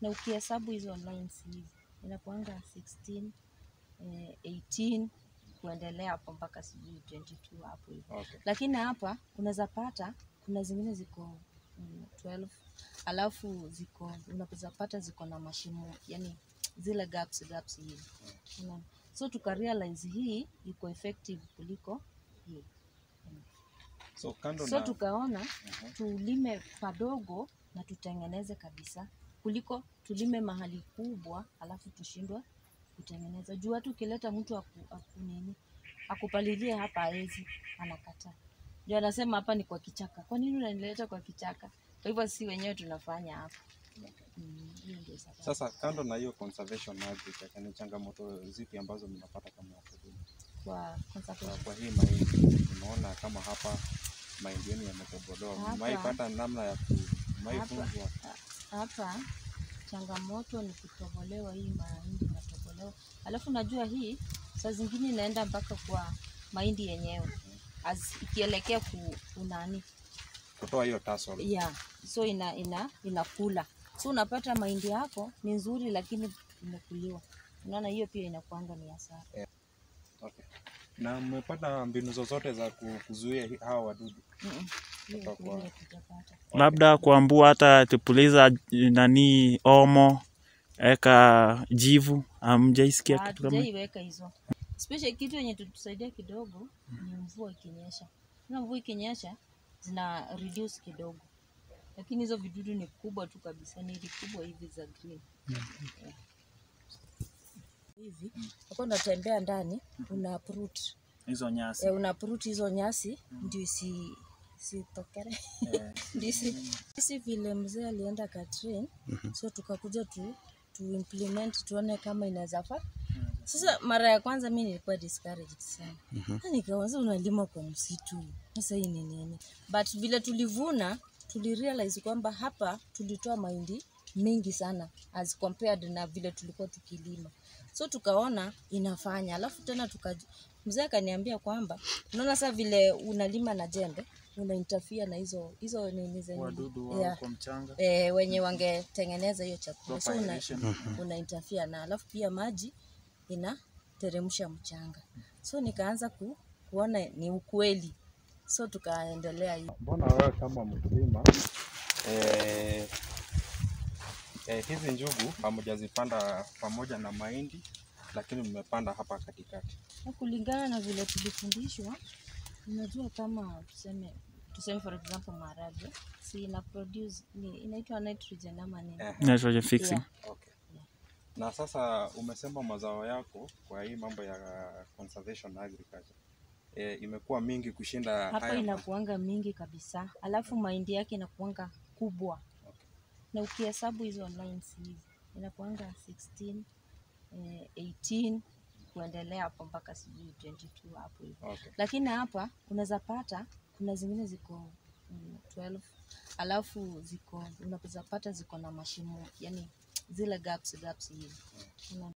na ukihesabu hizo lines hizi inakuanga 16 eh, 18 kuendelea hapo mpaka sijui 22 hapo hivi Okay. lakini hapa unaweza pata kuna zingine ziko mm, 12 alafu ziko unaweza pata ziko na mashimo yani zile gaps gaps hivi unaona so tukarealize hii iko effective kuliko hii So kando so na tukaona Mhm. tulime padogo na tutengeneze kabisa kuliko tulime mahali kubwa alafu tushindwe kutengeneza juu hata ukileta mtu aku, aku nini akupalilie hapa aezi anakataa ndio anasema hapa ni kwa kichaka kwa nini unanileta kwa kichaka kwa hivyo si wenyewe tunafanya hapa Mm, hiyo ndio sababu. sasa kando na hiyo conservation agriculture ni changamoto zipi ambazo mnapata kama wakulima? kwa Kwa, conservation. kwa hii mahindi unaona kama hapa mahindi yenu yametobolewa, Hapa- mmaipata namna ya ku Hapa- maifunzwa hapa changamoto ni kutobolewa hii mahindi inatobolewa alafu najua hii saa zingine inaenda mpaka kwa mahindi yenyewe As, ikielekea ku unani kutoa hiyo tassel. yeah. so ina ina inakula so unapata mahindi yako ni nzuri lakini imekuliwa unaona hiyo pia inakuanga ni hasara Okay. Na mmepata mbinu zozote za ku- kuzuia hi- hawa wadudu? Mm-mm. hiyo Kutoka kwa- hiyo hatujapata labda kuambua hata tupuliza nani omo eka jivu amjaisikia kitu kama hatujaiweka hizo especially kitu yenye tutusaidia kidogo ni mvua ikinyesha na mvua ikinyesha zina reduce kidogo lakini hizo vidudu ni kubwa tu kabisa ni kubwa hivi za green Yeah. hivi uko unatembea ndani una uproot hizo nyasi eh, una uproot hizo nyasi ndio isi sitokere ndisi sisi vile mzee alienda Katrin so tukakuja tu tu implement tuone kama inaweza faa sasa mara ya kwanza mi nilikuwa discouraged sana Na nikawaza unalima kwa msitu sasa hii ni nini but vile tulivuna tulirealize kwamba hapa tulitoa mahindi mengi sana as compared na vile tulikuwa tukilima so tukaona inafanya alafu tena tuka mzee akaniambia kwamba unaona saa vile unalima na jembe una interfere na hizo hizo nini zenye wadudu yeah wa kwa mchanga e, wenye wangetengeneza hiyo chakula so Crop una, aeration. una interfere na alafu pia maji inateremsha mchanga so nikaanza ku, kuona ni ukweli so tukaendelea hiyo Mbona wewe kama mkulima eh, eh, hizi njugu hamjazipanda pamoja na mahindi, lakini mmepanda hapa katikati. Na kulingana na vile tulifundishwa unajua kama tuseme tuseme for example maharagwe si ina produce ni inaitwa nitrogen ama nini Eh, nitrogen fixing Yeah. okay. Na sasa umesema mazao yako kwa hii mambo ya conservation agriculture eh, imekuwa mingi kushinda hapa haya ma- inakuanga mingi kabisa alafu mahindi yake inakuanga kubwa Okay. na ukihesabu hizo lines hizi inakuanga 16 eh, 18 kuendelea hapo mpaka sijui 22 hapo hivi Okay. lakini hapa unaweza pata kuna zingine ziko mm, 12 alafu ziko unaweza pata ziko na mashimo yani zile gaps gaps hivi Unaona?